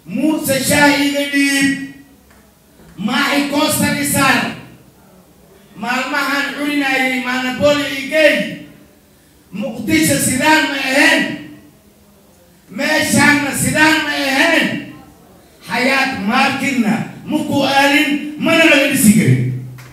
muuse shaah iga dhiib maaxi koostan isaar maalmahan cuninayay maanaboli igey muqdisho sidaan ma ahayn meeshaanna sidaan ma ahayn xayaat maarkidna maku aalin mana laga dhisi karin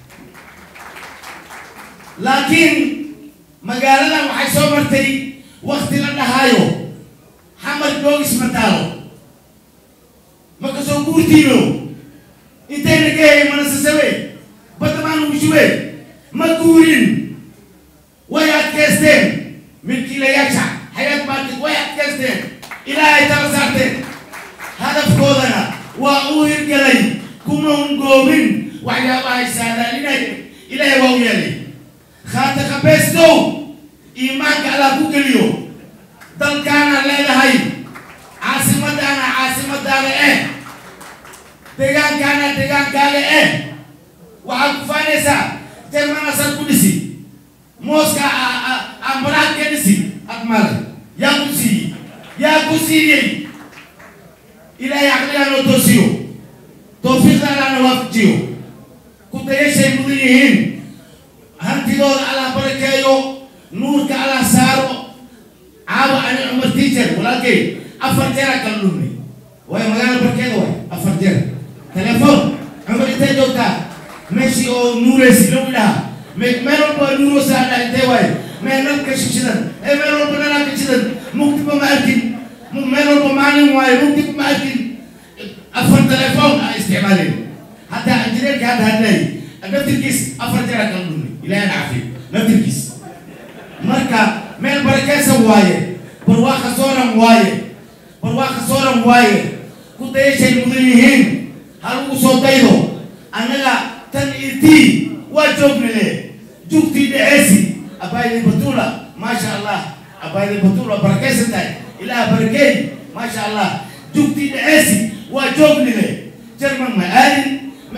laakiin magaaladan waxay soo martay wakti la dhahaayo xamar joogis mataalo ma kasoo guurtiino intayna ka helay mana sasabe badda maan ugu shube ma guurin way adkaysteen milkiilayaasha xayaat maarkid way adkaysteen ilaahay tala saarteen hadafkoodana waa uu hirgelay kuma ungoobin waxyaabahay saadaalinay ilaahay waa u yeelay khaata qabeestow iimaanka allah ku geliyo dalkaana leedahay caasimadaana caasimadaada eh deegaankaana deegaankaaga eh waxaad ku faanaysaa jerman asal ku dhisi mooska ambaraad ka dhisi admale yaa ku siiyey yaa ku siiyey ilaahay caqligaa noo toosiyo tawfiiqda allahna waafajiyo ku dayashay mudan yihiin hantidooda allah barakeeyo nuurka allah saaro caawa ani cumar teacher walaalkay afar jeera kala dhumnay waayo magaala barkeeda waay afar jeer telefoon cumar intay joogtaa meeshii oo nuureysi lagu dhaha meel walba waa nuuroosaa dha intee waaye meel nalka shishidan ee meel walba nalaka shidan mugdiba ma arkin meel walba maalin waaye mugdiba ma arkin afar telefoon a isticmaaleen hataa injineerka hadda hadlay naftirkiis afar jeera kala dhumnay ilaahay cafiyo naftirkiis marka meel barakeysan waaye barwaaqa sooran waaye barwaaqa sooran waaye ku dayashay mudan yihiin halagu soo daydo annaga tan itii waa joognile jugtii dheceesi abaayday batula maasha allah abaayday batula barakeysan tahay ilaah barakeey maasha allah jugtii dheceesi waa joognile jerman ma aadin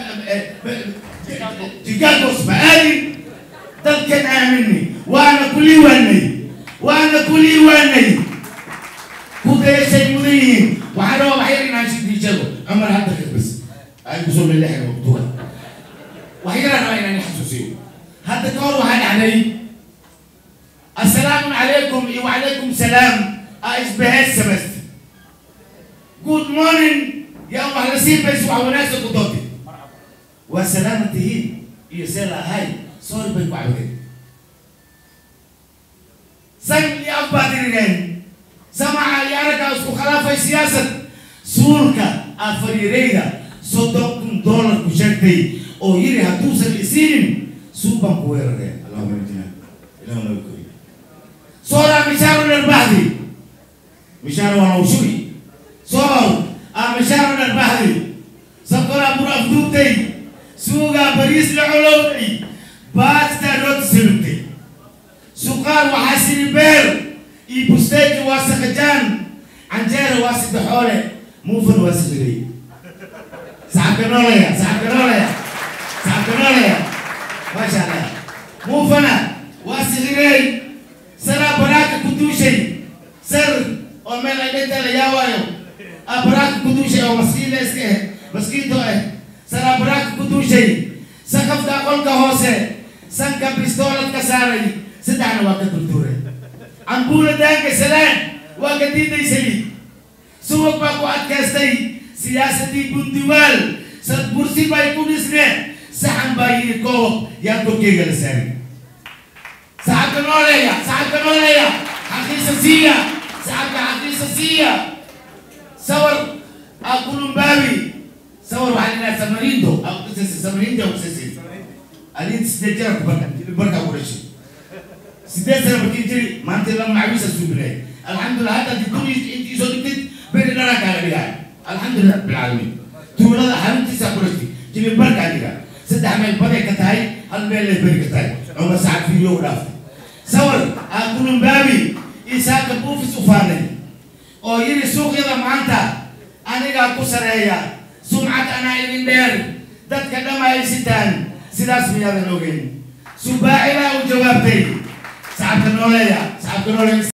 jigagos ma aadin dadkan aamini waana ku liiwaanay waana ku liiwaanay ku dayashay mudan yihiin waxaa rabaa waxyar inaan shidiijado cumar hadda bas ay kusoo leleexay waqtuga waxyaraa rabaa inaan xasuusiyo hadda ka hor waxaa dhacday assalaamu calaykum iyo wacalaykum salaam a isbaheed samast good morning yaa wax la sii bayso wax wanaagsan ku doonti waa salaama tihiin iyo see la ahay sorry bay ku cabdeen san iyo af baad irireen samaca iyo araggaa isku khilaafay siyaasad suulka afariireyda soddon kun dollar ku sheegtay oo yiri hadduusan isiinin suuban ku weerareen allahuma najina ilaahu naga kori sooraa mishaaro dharbaxdi mishaaro waa nawshugi soor a mishaaro dharbaxdi sakoraa bur afduubtay suugaa bariis la colowday baastaa rooti salugtay suqaar waxaa siri beer iyo busteeki waa sakajaan canjeera waa sidexoole muufan waa sidiray saxabka noolaya saxabka noolaya saxabka noolaya maasha allah muufana waa sidiray saraa baraaka ku duushay sar oo meel ay dhinta la yaawaayo a baraaka ku duushay oo maskiin la iska eh maskiinto eh saraa baraaka ku duushay sakafka qolka hoose sanka bistooladka saaray saddexna waa ka durduuray cambuula daanka salaan waa ka diiday saliid subag baa ku adkaystay siyaasadii bundiwaal sad bursi bay ku dhisneen saxan baa yidhi koob yaa korkeyga la saaray saxabka nooleeya saxabka nooleeya xaqiisa siiya saxabka xaqiisa siiya sawar a kulumbaabi sawar waxaa lidhaha samarindo samarindo kusasi adin sideed jara ku barka barkaa ku dhashay sideed sana markii jiri maanta la macawiisa suubinay alxamdulillah hadda di kun intii soo dhigtid beri dhana kaaga dhigaay alxamdulillah bilcaalamiin tuulada xaruntiisa ku dhashay jiri barkaa dhigaa saddex meel baday ka tahay hal meel lay beri ka tahay cumar sacad fiidiyo u dhaaftay sawar aa kulumbaabi isaaka buufis u faanay oo yiri suuqyada maanta anigaa ku sareeya sumcad anaa idin dheer dadka dhama ay sitaan sidaas miyaadan ogeyn subaacilaa u jawaabtay saxabka nooleeya saxabka nooleeya